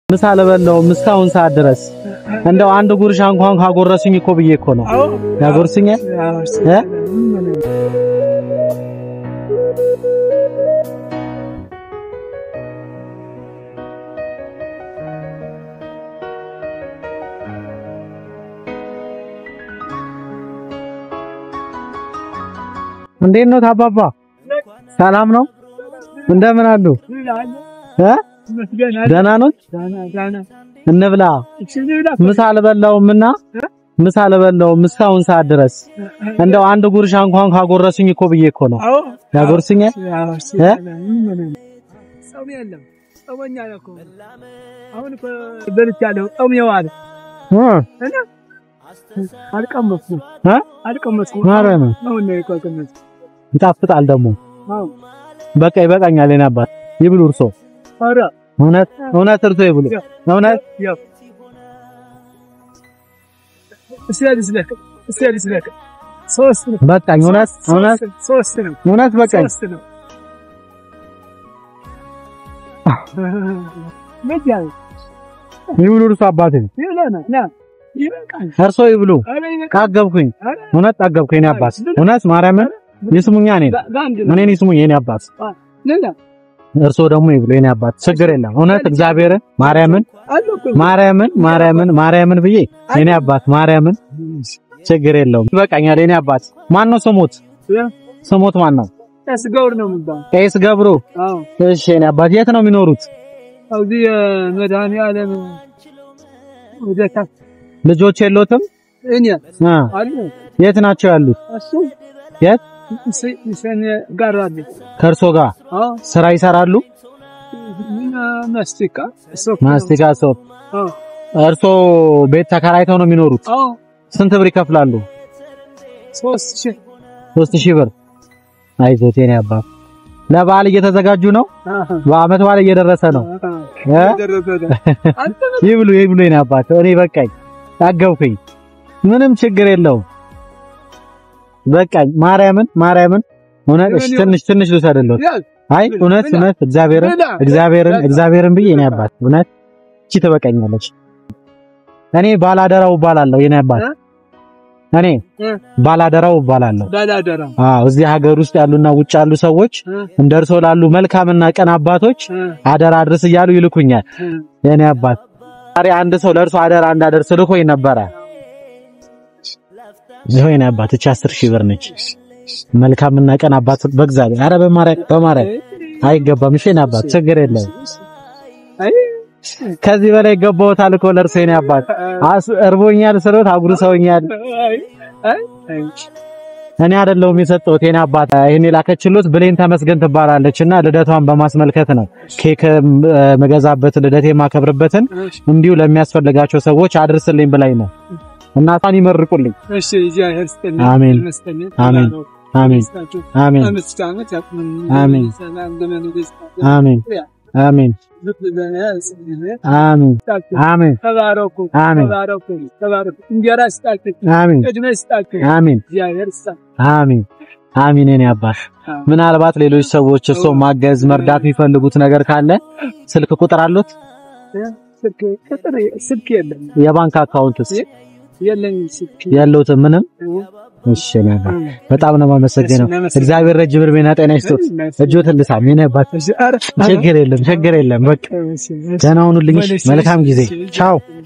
ምሳ አልበላሁም እስካሁን ሰዓት ድረስ እንደው አንድ ጉርሻ እንኳን ካጎረሱኝ እኮ ብዬ እኮ ነው ያጎርሱኛል እ እንዴት ነው ታባባ? ሰላም ነው? እንደምን አሉ? እ ደህና ነው? እንብላ። ምሳ አልበላሁምና ምሳ አልበላሁም እስካሁን ሰዓት ድረስ እንደው አንድ ጉርሻ እንኳን ካጎረሱኝ እኮ ብዬ እኮ ነው ያጎርሱኛል እ ይጣፍጣል ደግሞ በቃ ይበቃኛል። የኔ አባት ይብሉ እርሶ እውነት እውነት እርሶ ይብሉ እውነት በቃኝ እውነት እውነት እውነት በቃኝ። ይብሉ እርሶ አባቴ እርሶ ይብሉ። ጠገብኩኝ፣ እውነት ጠገብኩኝ። የኔ አባት እውነት ማርያምን ይስሙኛ፣ እኔን እኔን ይስሙኝ የኔ አባት። እርሶ ደግሞ ይብሉ የኔ አባት፣ ችግር የለም። እውነት እግዚአብሔርን ማርያምን ማርያምን ማርያምን ማርያምን ብዬ የኔ አባት ማርያምን ችግር የለውም። ይበቃኛል የኔ አባት። ማን ነው ስሙት? ስሙት ማን ነው? ቄስ ገብሩ። እሺ የኔ አባት የት ነው የሚኖሩት? ልጆች የሎትም? የት ናቸው ያሉት? የት ከእርሶ ጋር ስራ ይሰራሉ? ማስቲካ ሶፕ። እርሶ ቤት ተከራይተው ነው የሚኖሩት? ስንት ብር ይከፍላሉ? ሶስት ሺህ ብር። አይዞት የኔ አባት። ለበዓል እየተዘጋጁ ነው? በዓመት በዓል እየደረሰ ነው። ይብሉ ይብሉ የኔ አባት። እኔ በቃኝ፣ ጠገብኩኝ። ምንም ችግር የለውም። በቃኝ። ማርያምን ማርያምን እውነት እሺ፣ ትንሽ ትንሽ ልውሰድልዎት። አይ እውነት እውነት እግዚአብሔርን እግዚአብሔርን እግዚአብሔርን ብዬ የኔ አባት እውነት እቺ ትበቃኛለች። እኔ ባላደራው እባላለሁ የኔ አባት። እኔ ባላደራው እባላለሁ። አዎ እዚህ ሀገር ውስጥ ያሉና ውጭ ያሉ ሰዎች እንደ እርሶ ላሉ መልካምና ቀን አባቶች አደራ አድርስ እያሉ ይልኩኛል የኔ አባት። ዛሬ አንድ ሰው ለእርሶ አደራ እንዳደርስ ልኮኝ ነበረ። ይሄው የኔ አባት እቺ አስር ሺህ ብር ነች። መልካምና ቀን አባት በእግዚአብሔር ኧረ በማርያም በማርያም አይገባም። እሺ የኔ አባት ችግር የለም። ከዚህ በላይ ገባውታል እኮ ለእርሶ የኔ አባት። እርቦኛል ስሎት አጉርሰውኛል። እኔ አይደለሁም የሰጠሁት የኔ አባት። ይሄን የላከችሎት ብሌን ተመስገን ትባላለች እና ልደቷን በማስመልከት ነው ኬክ መገዛበት ልደቴ የማከብርበትን እንዲሁ ለሚያስፈልጋቸው ሰዎች አድርስልኝ ብላኝ ነው። እናቷን ይመርቁልኝ። አሜን አሜን አሜን አሜን አሜን አሜን አሜን አሜን አሜን ተባረኩ አሜን ተባረኩ ተባረኩ። እንጀራ ይስጣችሁ፣ አሜን ዕድሜ ይስጣችሁ። አሜን እግዚአብሔር ይስጣችሁ። አሜን አሜን። የኔ አባት ምናልባት ሌሎች ሰዎች እርሶ ማገዝ መርዳት የሚፈልጉት ነገር ካለ ስልክ ቁጥር አሉት? ስልክ ቁጥር ስልክ የለም የባንክ አካውንትስ የለኝም ስልክ ያለውት ምንም? እሺ የኔ አባት በጣም ነው የማመሰግነው። እግዚአብሔር ረጅም ዕድሜና ጤና ይስጥዎት። እጆትን ልሳም የኔ አባት። ችግር የለም ችግር የለም። በቃ ደህና ሁኑልኝ። መልካም ጊዜ። ቻው